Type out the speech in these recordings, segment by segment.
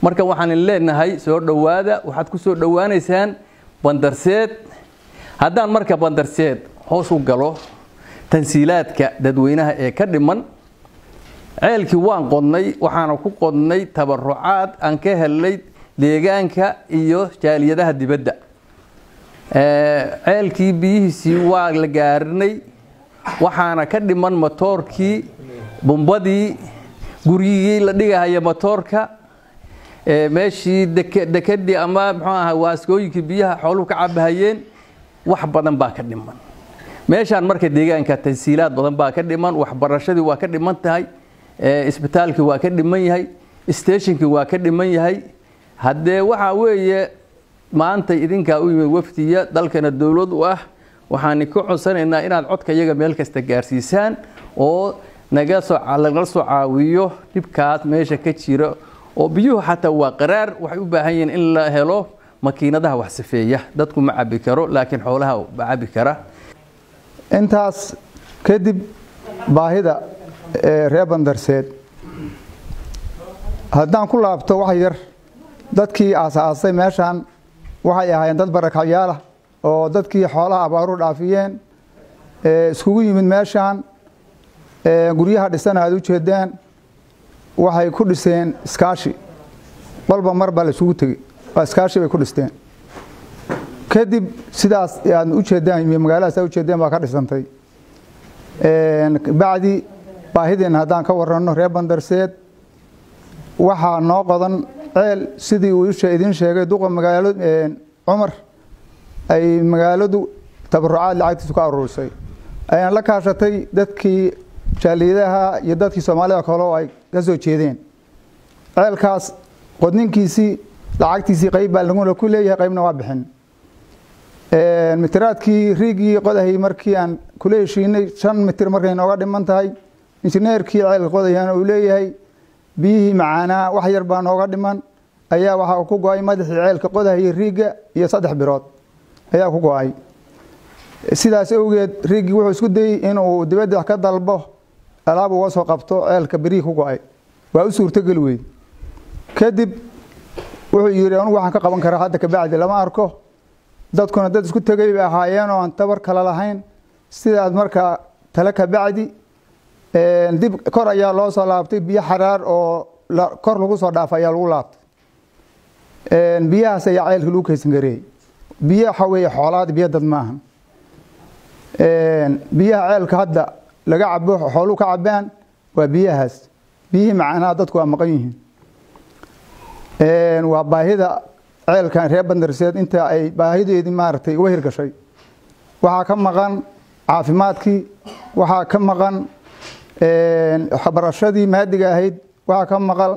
marka waxaan leenahay soo dhowaada waxaad ku soo dhowaanaysaan bandarseed haddaan marka bandarseed hoos u galo tansiilaadka dadweynaha ee ka dhiman ceelkii waan qodnay waxaana ku qodnay tabarucaad aan ka helnay deegaanka iyo jaaliyadaha dibadda ceelkii biyihiisii waa la gaarinay waxaana ka dhiman matoorkii bumbadii guryigii la dhigahaya matoorka meeshii dekadii ama mxuu aha waaskooyinkii biyaha xooluhu ka cabahayeen wax badan baa ka dhiman meeshaan marka deegaanka tansiilaad badan baa ka dhiman waxbarashadii waa ka dhiman tahay isbitaalkii waa ka dhiman yahay stationkii waa ka dhiman yahay haddee waxaa weeye maanta idinkaa u yimid wafdiya dalkana dowlad u ah waxaan ka codsanaynaa inaad codka iyaga meel kasta gaarsiisaan oo naga soo lagala soo caawiyo dhibkaas meesha ka jira oo biyuhu xataa waa qaraar waxay u baahan yihiin in la helo makiinadaha wax safeeya dadku ma cabi karo laakiin xoolaha ma cabi kara intaas kadib baahida reer bandarseed haddaan ku laabto wax yar dadkii aasaasay meeshaan waxay ahaayeen dad barakacyaala oo dadkii xoolaha abaaru dhaafiyeen iskugu yimid meeshaan guryaha dhisana aad u jeedaan waxay ku dhiseen iskaashi qolba mar baa la isugu tegey waa iskaashi bay ku dhisteen kadib sidaas aad u jeedaan magaaladaas aad u jeedeen baa ka dhisantay bacdi baahideenna haddaan ka waranno reer bandarseed waxaa noo qodan ceel sidii uu idiin sheegay duqa magaalo cumar ay magaaladu tabarucaad lacagtiisu ka aruurisay ayaan la kaashatay dadkii jaaliyadaha iyo dadkii soomaalida kale oo ay ka soo jeedeen ceelkaas qodninkiisii lacagtiisii qayb baa laguna ku leeyahay qaybna waa bixin mitiraadkii riigii qodahay markii aan kula heshiinay shan mitir markay nooga dhiman tahay injineerkii ceelka qodayana uu leeyahay biyihii macaanaa wax yar baa nooga dhiman ayaa waxaa ku go-ay madaxii ceelka qodahayay riigga iyo saddex birood ayaa ku go-ay sidaas awgeed riiggii wuxuu isku dayey inuu dibadda ka dalbo alaab uga soo qabto ceelka berihii ku go-ay waa u suurtogeli weyd kadib wuxuu yidhi anugu waxaan ka qaban karaa hadda kabacdi lama arko dadkuna dad isku tegay bay ahaayeen oo aan tabar kale lahayn sidaas markaa tale kabacdi dib kor ayaa loo soo laabtay biyo xaraar oo kor lagu soo dhaafay ayaa lagu laabtay biyahaas ayaa ceelka lagu kaysan gareeyey biyo waxa weeye xoolaad biyo dad maahan biyaha ceelka hadda laga cabo xooluhu ka cabaan waa biyahaas biyihii macnaha dadku waa maqan yihiin waa baahida ceelkan reer bandarseed inta ay baahideedii maaragtay uga hirgashay waxaa ka maqan caafimaadkii waxaa ka maqan waxbarashadii maadiga ahayd waxaa ka maqan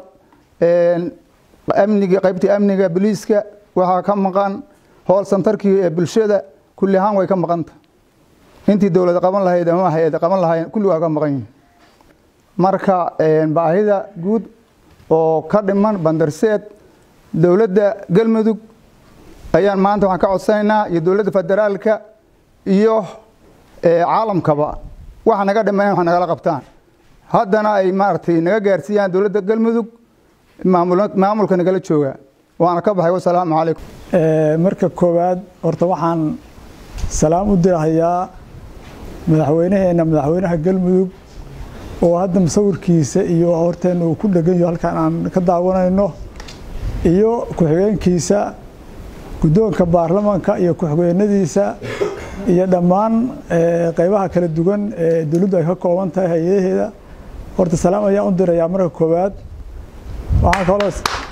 amniga qaybtii amniga boliiska waxaa ka maqan hool santarkii ee bulshada kulli ahaan way ka maqanta intii dowlad qaban lahayd ama hay-ad qaban lahayd kulli waa ka maqan yihin marka baahida guud oo ka dhiman bandarseed dowladda galmudug ayaan maanta waxaan ka codsanaynaa iyo dowladda federaalka iyo caalamkaba waxa naga dhiman wax nagala qabtaan haddana ay maaragtay naga gaarsiiyaan dowladda galmudug maamulka nagala jooga waana ka baxay wasalaamu calaykum marka koowaad horta waxaan salaam u dirahayaa madaxweynaheena madaxweynaha galmudug oo hadda musawirkiisa iyo horteena uu ku dhegan yaho halkaan aan ka daawanayno iyo ku-xigeenkiisa guddoonka baarlamaanka iyo ku-xigeenadiisa iyo dhammaan qeybaha kala duwan ee dowladdu ay ka kooban tahay hay-adaheeda horta salaam ayaan u dirayaa marka koowaad waxaan kaloo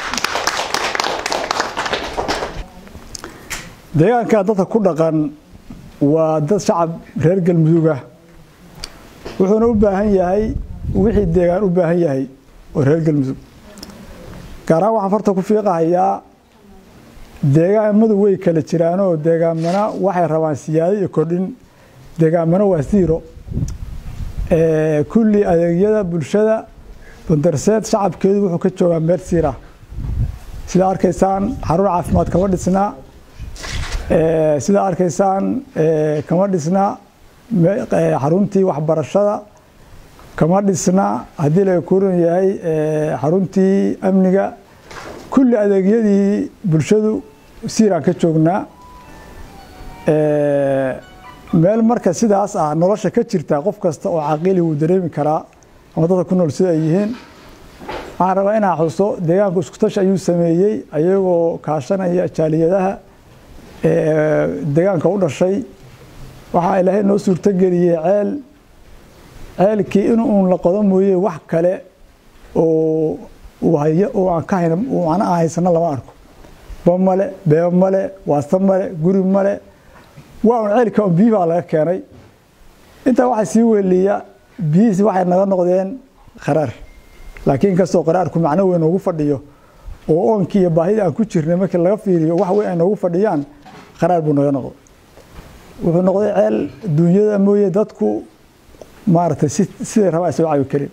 deegaanka dadka ku dhaqan waa dad shacab reer galmudug ah wuxuuna u baahan yahay wixii deegaan u baahan yahay oo reer galmudug gaar ahaan waxaan farta ku fiiqahayaa deegaamadu way kala jiraanoo deegaamana waxay rabaan siyaado iyo kordhin deegaamana waa siiro kulli adeegyada bulshada bandarseed shacabkeedu wuxuu ka joogaa meel siira sidaa arkaysaan xarun caafimaad kama dhisnaa sidaa arkaysaan kama dhisna xaruntii waxbarashada kama dhisna haddii laga koran yahay xaruntii amniga kulli adeegyadii bulshadu siiraan ka joognaa meel marka sidaas ah nolosha ka jirta qof kasta oo caqiili wuu dareemi karaa ama dadka ku nool sida ay yihiin waxaan rabaa inaa xuso deegaanku iskutash ayuu sameeyey ayagoo kaashanaya jaaliyadaha deegaanka u dhashay waxaa ilaahay noo suurtogeliyey ceel ceelkii in uun la qodo mooye wax kale oo oo aan ka hayna macna aan haysano lama arko ba male beeba male waasta male guri male waa un ceelka un biyi baa laga keenay intaa waxaa sii weliya biyihiisi waxay naga noqdeen qaraar laakiin inkastoo qaraarku macno weyn noogu fadhiyo oo oonkii iyo baahida aan ku jirnay markii laga fiiriyo wax weyn ay noogu fadhiyaan qaraar buu naga noqday wuxuu noqday ceel duunyada mooye dadku maaragtay si siday rabaa isoo cabi karin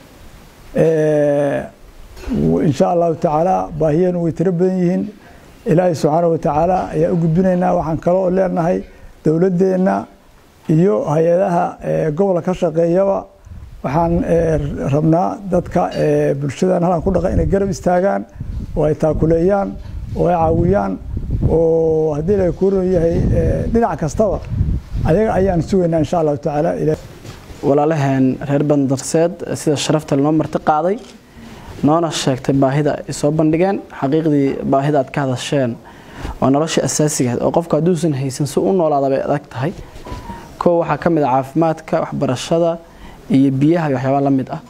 insha allahu tacaala baahiyeenu way tiro badan yihiin ilaahay subxaana wa tacaala ayaa u gudbinaynaa waxaan kaloo leenahay dowladdeenna iyo hay-adaha gobolka ka shaqeeyaba waxaan rabnaa dadka bulshadan halkan ku dhaqa inay garab istaagaan oo ay taakuleeyaan oo ay caawiyaan oo haddii la kuuran yahay dhinac kastaba ayaga ayaan sugaynaa insha allahu tacaala walaalaheen reer bandarseed sida sharafta lanoo marti qaaday noona sheegtay baahida ay soo bandhigeen xaqiiqdii baahida aad ka hadasheen waa nolosha asaasigaed oo qofku hadduusan haysan si u noolaada bay adag tahay kow waxaa ka mid ah caafimaadka waxbarashada iyo biyaha iyo waxyaabaa la mid ah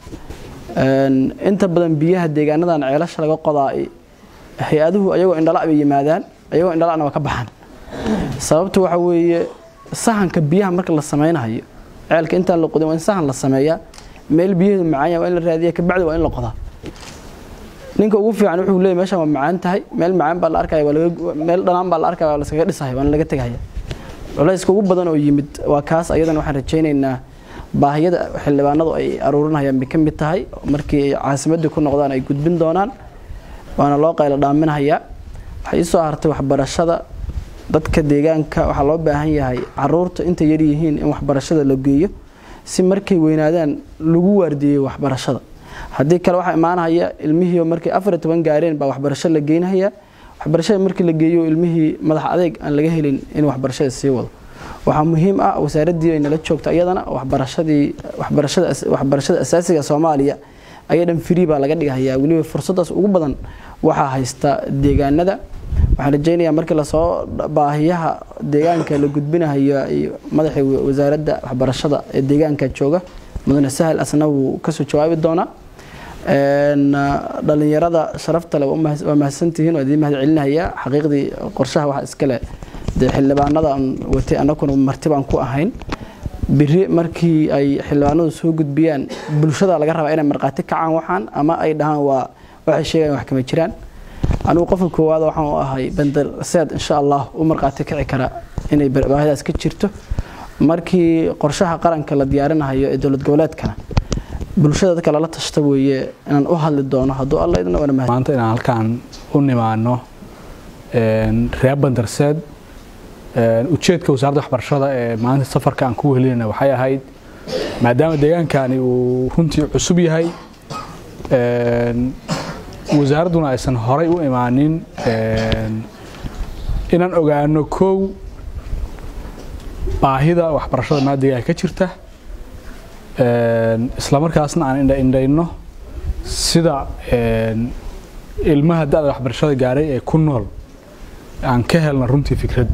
inta badan biyaha deegaanadan ceelasha laga qodaa hay-aduhu ayagoo indhala bay yimaadaan ayagoo indhalana waa ka baxaan sababtu waxa weeye sahanka biyaha marka la samaynayo ceelka intaan la qodin waa in sahan la sameeyaa meel biyaheedu macaanya waa in la raadiya kabacdi waa in la qodaa ninka ugu fiican wuxuu leeyahy meeshan waa macaan tahay meel macaan baa la arkaya waa laga meel dhanaan baa la arkaya waa laskaga dhisaya waana laga tegaya culayska ugu badan oo yimid waa kaas ayadana waxaan rajaynaynaa baahiyada xildhibaanadu ay aruurinayaan bay ka mid tahay markii ay caasimadii ku noqdaan ay gudbin doonaan waana loo qaylo dhaaminahayaa waxay ii soo hartay waxbarashada dadka deegaanka waxaa loo baahan yahay caruurta inta yar yihiin in waxbarashada la geeyo si markay weynaadaan lagu waardiyeyo waxbarashada haddii kale waxaa imaanaya ilmihii markay afar toban gaareen baa waxbarasho la geynahaya waxbarashada markii la geeyo ilmihii madax adeeg aan laga helin in waxbarashada sii wado waxaa muhiim ah wasaaraddii ay nala joogto iyadana waxbarashadii waxbarashada waxbarashada asaasiga soomaaliya ayaa dhan free baa laga dhigahayaa weliba fursadaas ugu badan waxaa haysta deegaanada waxaan rajaynayaa markii lasoo baahiyaha deegaanka la gudbinahayo madaxii wasaaradda waxbarashada ee deegaanka jooga mudane sahal asna wuu kasoo jawaabi doonaa dhalinyarada sharafta le waa mahadsantihiin waa idiin mahad celinayaa xaqiiqdii qorshaha waxa iskale dee xildhibaanada aan watay annaguna marti baan ku ahayn biri markii ay xildhibaanadu soo gudbiyaan bulshada laga rabaa inay markhaati kacaan waxaan ama ay dhahaan waa waxay sheegayan wax kama jiraan anigu qofka koowaad waxaan u ahay bandar seed insha allah u markhaati kici kara inay baahidaas ka jirto markii qorshaha qaranka la diyaarinahayo ee dowlad goboleedkana bulshada dadka lala tashta weeye inaan u hadli doono hadduu alla idin wana mahad maanta inaan halkaan u nimaano reer bandarseed ujeedka wasaaradda waxbarashada ee maanta safarka aan ku wehelinayna waxay ahayd maadaama deegaankani uu runtii cusub yahay wasaaradduna aysan horay u imaanin inaan ogaano kow baahida waxbarashada maadiga ka jirta islamarkaasna aan indhaindhayno sida ilmaha da-da waxbarashada gaaray ee ku nool aan ka helna runtii fikrad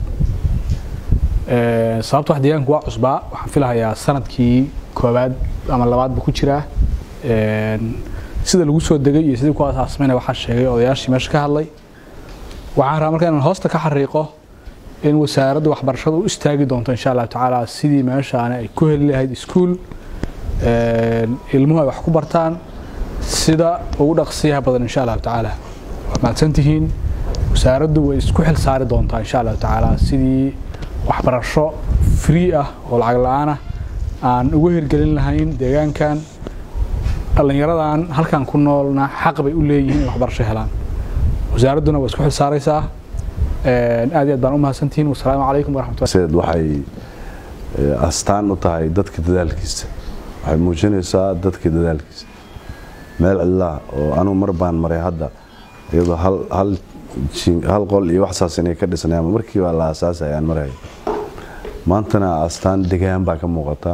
sababta wax deegaanku waa cusbaa waxaan filahayaa sanadkii koowaad ama labaadba ku jiraa sida lagu soo degay iyo sidii ku asaasmayna waxaa sheegay odayaashii meesha ka hadlay waxaan rabaa marka inaan hoosta ka xariiqo in wasaaradda waxbarashada u istaagi doonto insha allahu tacaala sidii meeshaani ay ku heli lahayd iskuul ilmuhu ay wax ku bartaan sida ugu dhaqsiyaha badan insha allahu tacaala waad mahadsantihiin wasaaraddu way isku xil saari doontaa insha allahu tacaala sidii waxbarasho free ah oo lacag la-aan ah aan ugu hirgelin lahayn deegaankan dhallinyaradan halkan ku noolna xaq bay u leeyihiin in waxbarasho helaan wasaaradduna waa isku xil saaraysaa aad iyo aad baan u mahadsantihiin wasalaamu calaykum waraxmatullahi seed waxay astaan u tahay dadka dadaalkiisa waxay muujinaysaa dadka dadaalkiisa meel cidlaa oo anugu mar baan maray hadda iyadoo hal hal jin- hal qol iyo wax saas inay ka dhisnay ama markii baa la aasaasay aan maraya maantana astaan degaan baa ka muuqata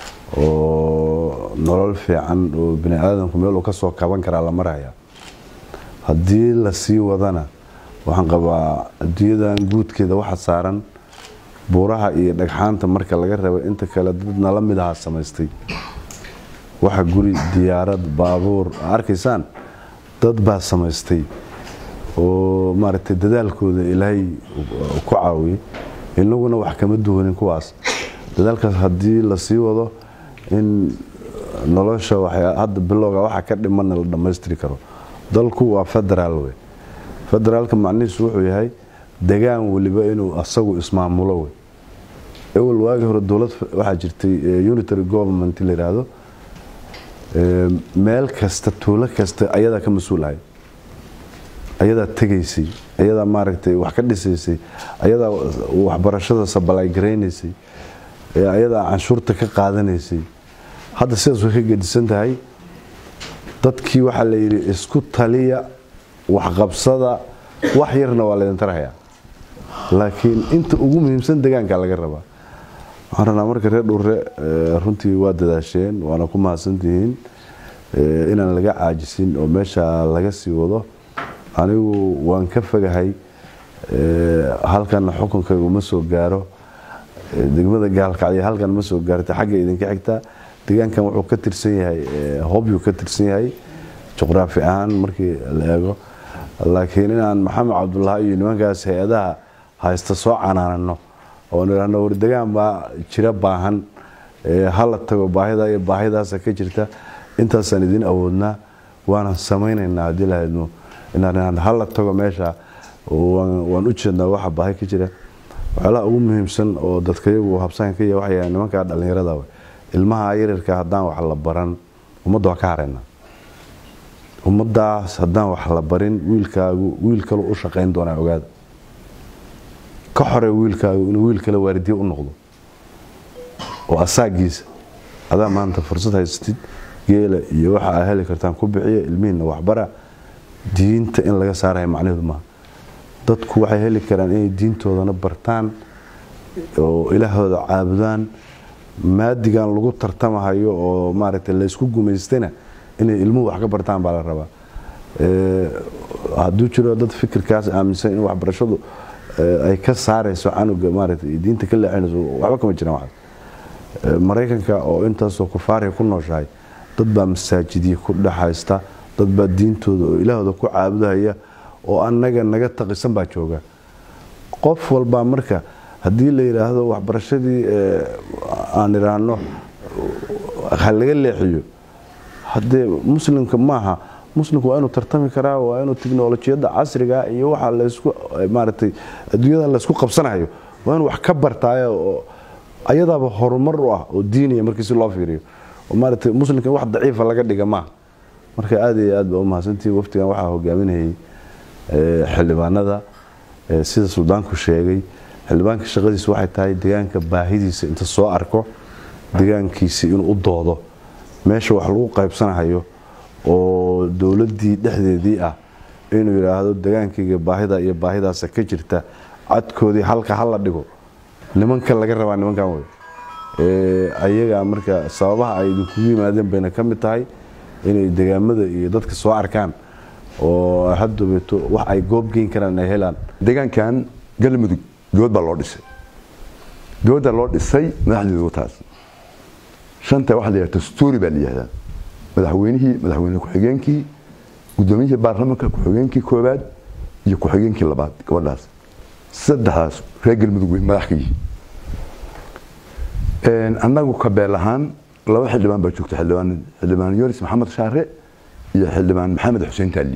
oo nolol fiican oo bini aadamku meel uu ka soo kaban karaa la maraya haddii la sii wadana waxaan qabaa adduunyadan guudkeeda waxa saaran buuraha iyo dhagxaanta marka laga rabo inta kale dad nala mid aha samaystay waxa guri diyaarad baabuur arkaysaan dad baa samaystay oo maaragtay dadaalkooda ilaahay ku caawiyey inaguna wax kama duwanin kuwaas dadaalkaas haddii la sii wado in nolosha waxay- hadda bilowga waxa ka dhimanna la dhammaystiri karo dalku waa federaal wey federaalka macnihiisu wuxuu yahay degaan weliba inuu asagu ismaamulo wey ewel waagii hore dowlad waxaa jirtay eh, unitary government la yidhaahdo Eh, meel kasta tuulo kasta ayadaa ka mas-uulahay ayadaa tegaysay ayadaa maaragtay wax ka dhisaysay ayadaa waxbarashada sabalay garaynaysay eh, ayadaa canshuurta ka qaadanaysay hadda sidaas way ka gedisan tahay dadkii waxaa la yidhi isku taliya waxqabsada wax yarna waa laydin tarhayaa laakiin inta ugu muhiimsan degaanka laga rabaa waxaan rabnaa marka reer dhurre eh, runtii waa dadaasheen waana ku mahadsantihiin eh, inaan laga caajisin oo meesha laga sii wado anigu waan ka fogahay eh, halkan xukunkayga uma soo gaaro eh, degmada gaalkacyo halkan ma soo gaarta xagga idinka xigta deegaankan wuxuu ka tirsan yahay eh, hobyuu ka tirsan yahay juqraafi ahaan markii la eego laakiin inaan maxamed cabdulaahi iyo nimankaas hay-adaha haysta soo canaanano oo nidhaahno war degaan baa jira baahan ee hala tago baahida iyo baahidaasa ka jirta intaasaan idin awoodnaa waanan samaynaynaa haddii lahaydno inaan hala tago meesha waan waan u jeednaa waxa baahi ka jira waxyaalaha ugu muhiimsan oo dadkayagu habsaan ka yahay waxay yahay nimanka dhallinyarada wey ilmaha yaryarka haddaan wax la baran ummadda waa ka haraynaa ummadaas haddaan wax la barin wiilkaagu wiil kale u shaqayn doonaa ogaada ka xore wiilkaagu inuu wiil kale waaridiye u noqdo oo asaagiisa adaa maanta fursad haysatid geela iyo waxa aa heli kartaan ku bixiya ilmihiina waxbara diinta in laga saaraya macnaheedu maaha dadku waxay heli karaan inay diintoodana bartaan oo ilaahooda caabudaan maadigan lagu tartamahayo oo maaragtay laysku gumaystana inay ilmuhu wax ka bartaan baa la rabaa Eh, hadduu jiro dad fikirkaas aaminsan in waxbarashadu eh, ay ka saarayso canuga maaragtay diinta ka leexinayso waxba kama jiraan waxaas Eh, maraykanka oo intaasoo kufaariya ku nooshahay dad baa masaajidya ku dhexaysta dad baa diintooda oo ilaahooda ku caabudahaya oo annaga naga taqisan baa jooga qof walbaa marka haddii la yidhaahdo waxbarashadii eh, aan idhaahno ha laga leexiyo haddee muslimka maaha muslimku waa inuu tartami karaa waa inuu tiknolojiyadda casriga iyo waxa laysku maaragtay adduunyada laysku qabsanayo waa inuu wax ka bartaayo oo ayadaaba horumar u ah oo diiniya markii si loo fiiriyo oo maaragtay muslimka wax daciifa laga dhiga maaha marka aad iyo aad baa u mahadsantihi waftigan waxaa hogaaminayay eh, xildhibaanada eh, sida suldaanku sheegay xildhibaanka shaqadiisa waxay tahay deegaanka baahidiisa inta soo arko deegaankiisi inuu u doodo meesha wax lagu qaybsanahayo oo dowladdii dhexdeedii ah inuu yidhaahdo degaankayga baahida iyo baahidaasa ka jirta cadkoodii halka hala dhigo nimanka laga rabaa nimankan wey Eh, ayaga marka sababaha ay idinkugu yimaadeen bayna ka mid tahay inay degaamada iyo dadka soo arkaan oo haddabeeto wax ay goob geyn karaan ay helaan deegaankan galmudug dood baa loo dhisay dooda loo dhisay madaxdeedu taas shanta waxaa la yidhahda dastuuri baa la yihahdaa madaxweynihii madaxweyne ku-xigeenkii gudoomiyihii baarlamaanka ku-xigeenkii koowaad iyo ku-xigeenkii labaad gabadhaas saddexdaas reer galmudug way madax ka yihiin annagu kabeel ahaan laba xildhibaan baa joogta xildhibaan xildhibaan yoris maxamed shaare iyo xildhibaan maxamed xuseen taali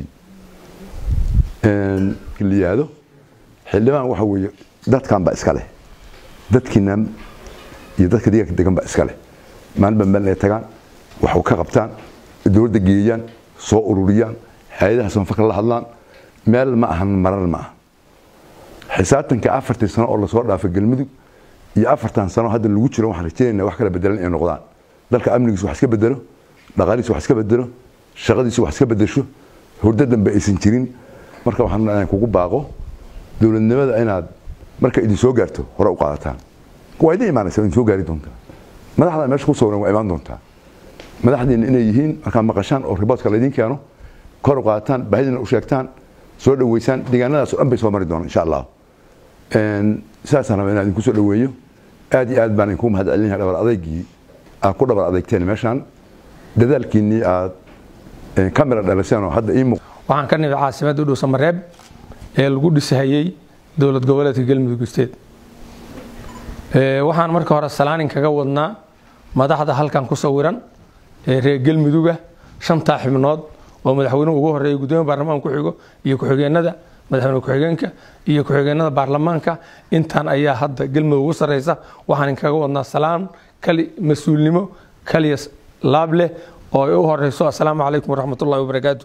la yihahdo xildhibaan waxa weeye dadkan baa iska leh dadkiina iyo dadka deegaanka degan baa iska leh maalin baa meel ay tagaan waxu ka qabtaan dowladda geeyaan soo ururiyaan hay-adaha sanfaka la hadlaan meel ma ahan marar ma aha xisaabtanka afartii sano oo lasoo dhaafay galmudug iyo afartan sano hadda lagu jiro waxaan rajeynayna wax kala bedelan inay noqdaan dalka amnigiisu wax iska bedelo dhaqaalihiisu wax iska bedelo shaqadiisu wax iska bedesho hurdo dambe aysan jirin marka waxaan inaan kugu baaqo dowladnimada inaad marka idin soo gaarto hore u qaadataan waa idin imaanaysa idin soo gaari doontaa madaxda meesha ku sawiran waa imaan doontaa madaxdiina inay yihiin markaad maqashaan oo riboodka laydin keeno kor u qaadataan baahidina u sheegtaan soo dhoweysaan deegaanadaas oo dhan bay soo mari doonaan insha allah sidaasaan rabaa inaan idinku soo dhoweeyo aad iyo aad baan idinku mahad celinaya dhabar adeygii aad ku dhabar adeegteen meeshaan dadaalkiinnii aad kamera dhaliseen oo hadda ii muuq waxaan ka nimid caasimadda udhow mareeb ee lagu dhisahayey dowlad goboleedka galmudug isteed waxaan marka hore salaanin kaga wadnaa madaxda halkan ku sawiran ee reer galmuduga shantaa xibnood oo madaxweynuhu ugu horeeya gudoomiya baarlamaan ku xigo iyo ku-xigeenada madaxweyne ku-xigeenka iyo ku-xigeenada baarlamaanka intaan ayaa hadda galmudug ugu sarreysa waxaan kaga wadnaa salaan kali mas-uulnimo kaliya laab leh oo ay u horeyso assalaamu calaykum waraxmatullahi wabarakaatu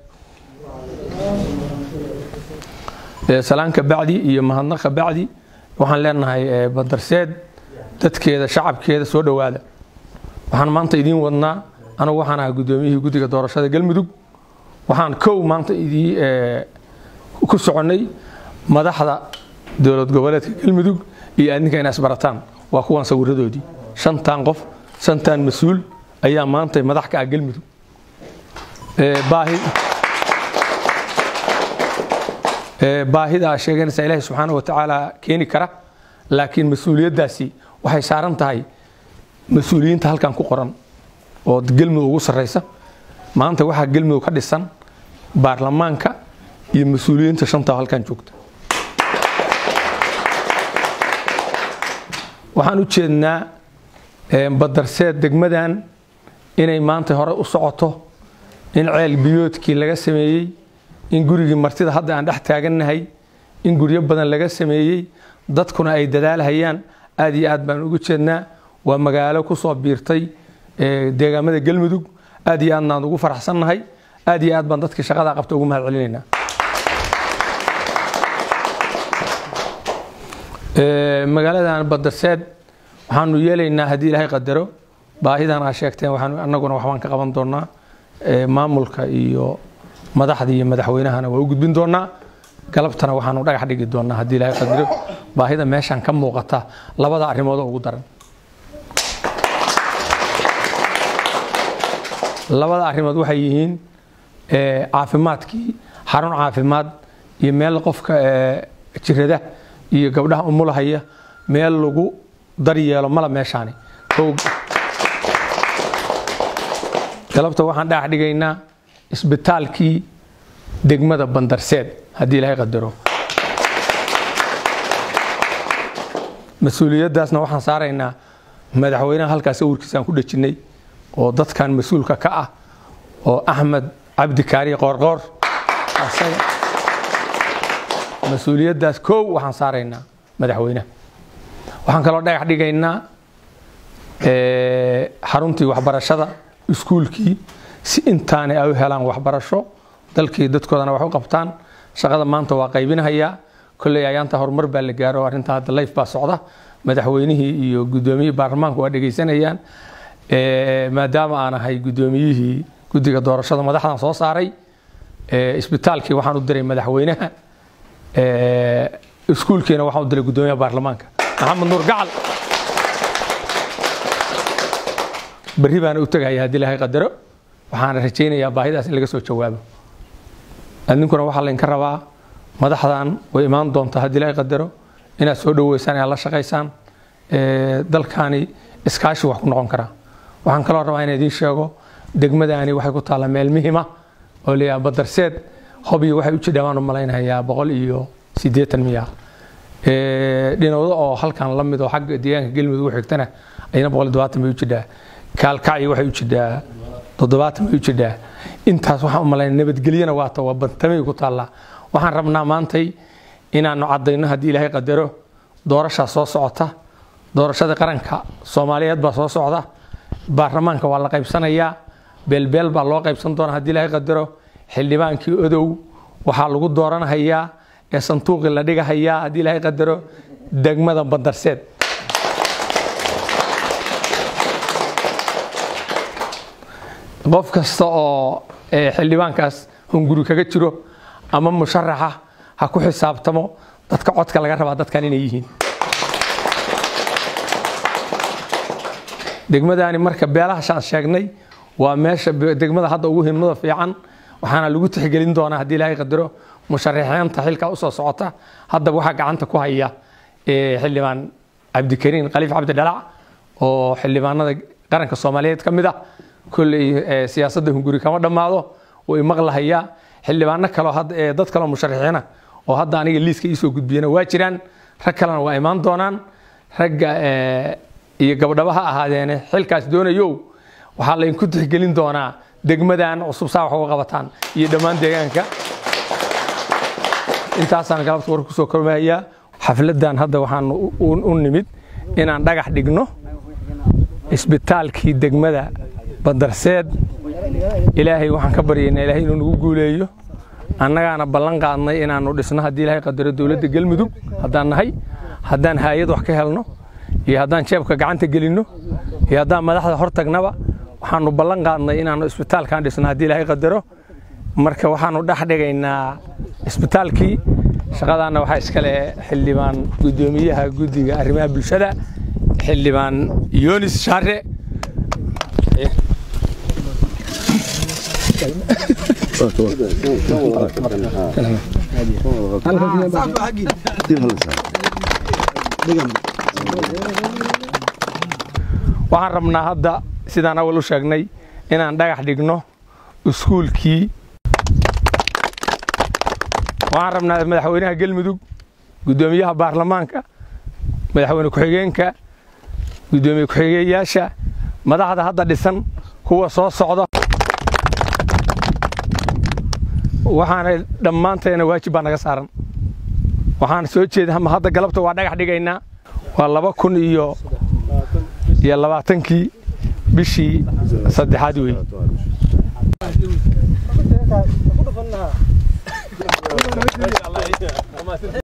salaanka bacdi iyo mahadnaqa bacdi waxaan leenahay badarseed dadkeeda shacabkeeda soo dhowaada waxaan maanta idiin wadnaa anugu waxaan ahaa guddoomiyihii guddiga doorashada galmudug waxaan kow maanta idii ku soconnay madaxda dowlad goboleedka galmudug iyo adninka inaa isbarataan waa kuwan sawiradoodii shantan qof shantan mas-uul ayaa maanta madax ka ah galmudug baahi baahida sheeganaysa ilaahay subxaana wa tacaala keeni kara laakiin mas-uuliyaddaasi waxay saaran tahay mas-uuliyiinta halkan ku qoran oo gelmudug ugu sarreysa maanta waxaa gelmudug ka dhisan baarlamaanka iyo mas-uuliyiinta shanta halkan joogta waxaan u jeednaa badarseed degmadan inay maanta hore u socoto in ceel biyoodkii laga sameeyey in gurigii martida hadda aan dhex taagannahay in guryo badan laga sameeyey dadkuna ay dadaalhayaan aad iyo aad baan ugu jeednaa waa magaalo ku soo biirtay deegaamada galmudug aad iyo aadnaan ugu faraxsannahay aad iyo aad baan dadkii shaqadaa qabta ugu mahad celinaynaa magaaladan badarseed waxaanu yeelaynaa haddii ilaahay qadaro baahidan aa sheegteen waxaan annaguna waxbaan ka qaban doonaa maamulka iyo madaxda iyo madaxweynahana waa u gudbin doonaa galabtana waxaanu dhagax dhigi doonaa haddii ilaahay qadaro baahida meeshan ka muuqata labada arrimoodoo ugu daran labada arrimood waxay yihiin caafimaadkii xarun caafimaad iyo meel qofka jirada iyo gabdhaha umulahaya meel lagu daryeelo mala meeshaani galabta waxaan dhagax dhigaynaa isbitaalkii degmada bandarseed haddii ilaahay qadaro mas-uuliyaddaasna waxaan saaraynaa madaxweynaha halkaas sawirkiisaan ku dhajinnay oo dadkan mas-uulka ka ah oo axmed cabdi kaariye qoorqoor mas-uuliyaddaas kow waxaan saaraynaa madaxweynaha waxaan kaloo dhagax dhigaynaa xaruntii waxbarashada iskuulkii si intaanay ay u helaan waxbarasho dalkii dadkoodana wax u qabtaan shaqada maanta waa qaybinahayaa kolley ayaanta horumar baa la gaaro arrinta hadda layf baa socda madaxweynihii iyo guddoomiyihii baarlamaanku waa dhegaysanayaan maadaama aan ahay guddoomiyihii guddiga doorashada madaxdan soo saaray isbitaalkii waxaan u diray madaxweynaha iskuulkiina waxaan u diray guddoomiyaha baarlamaanka maxamed nuur gacal berri baana u tegaya haddii ilaahay qadaro waxaana rajaynayaa baahidaas in laga soo jawaabo adinkuna waxaa laydinka rabaa madaxdan way imaan doontaa haddii ilaahay qadaro inaad soo dhoweysaan inaad la shaqaysaan dalkaani iskaashi wax ku noqon karaa waxaan kaloo rabaa inaan idiin sheego degmadaani waxay ku taallaa meel muhima oo layaha badarseed hobiyo waxay u jidhaa waan u malaynayaa boqol iyo siddeetan miya dhinowdo oo halkan la mid oo xagga deegaanka gelmudug u xigtana ayana boqol iyo dobaatan bay u jidhaa kaalkacyi waxay u jidhaa toddobaatan bay u jidhaa intaas waxaan u malaynaya nabadgelyana waata waa bantamay ku taallaa waxaan rabnaa maantay inaanu caddayno haddii ilaahay qadaro doorashaa soo socota doorashada qaranka soomaaliyeed baa soo socda baarlamaanka waa la qaybsanayaa beelbeel baa loo qaybsan doonaa haddii ilaahay qadaro xildhibaankii odow waxaa lagu dooranahayaa ee sanduuqii la dhigahayaa haddii ilaahay qadaro degmada bandarseed qof kasta oo xildhibaankaas hunguri kaga jiro ama musharaxa ha ku xisaabtamo dadka codka laga rabaa dadkan inay yihiin degmadaani marka beelahashaan sheegnay waa meesha degmada hadda ugu himnada fiican waxaana lagu tixgelin doonaa haddii ilaahay qadaro musharaxiinta xilka usoo socota haddaba waxaa gacanta ku haya xildhibaan cabdikariin khaliif cabdi dhalac oo xildhibaanada qaranka soomaaliyeed ka mid ah kolley siyaasadda hunguri kama dhammaado way maqlahayaa xildhibaano kaleo dad kaleo musharaxiina oo hadda aniga liiska iisoo gudbiyana waa jiraan rag kalena waa imaan doonaan ragga iyo gabdhaba ha ahaadeene xilkaas doonayow waxaa laydinku tixgelin doonaa degmadan cusub saa wax uga qabataan iyo dhammaan deegaanka intaasaan galabta war kusoo kormayaa xafladan hadda waxaan u nimid inaan dhagax dhigno isbitaalkii degmada badarseed ilaahay waxaan ka baryaynaa ilaahay inuu nagu guuleeyo annagaana ballan qaadnay inaanu dhisno haddii ilaahay qadaro dowladda galmudug haddaan nahay haddaan haayad wax ka helno iyo haddaan jeebka gacanta gelinno iyo haddaan madaxda hor tagnaba waxaanu ballan qaadnay inaanu isbitaalkan dhisno haddii ilaahay qadaro marka waxaanu dhex dhigaynaa isbitaalkii shaqadaanna waxaa iskale xildhibaan guddoomiyaha guddiga arrimaha bulshada xildhibaan yonis shaare waxaan rabnaa hadda sidaan awal u sheegnay inaan dhagax dhigno iskuulkii waxaan rabnaa madaxweynaha galmudug guddoomiyaha baarlamaanka madaxweyne ku-xigeenka guddoomiye ku-xigeeyaasha madaxda hadda dhisan kuwa soo socda waxaana dhammaanteena waajib baa naga saaran waxaan soo jeeda ama hadda galabta waa dhagax dhigaynaa waa laba kun iyo iyo labaatankii bishii saddexaad wey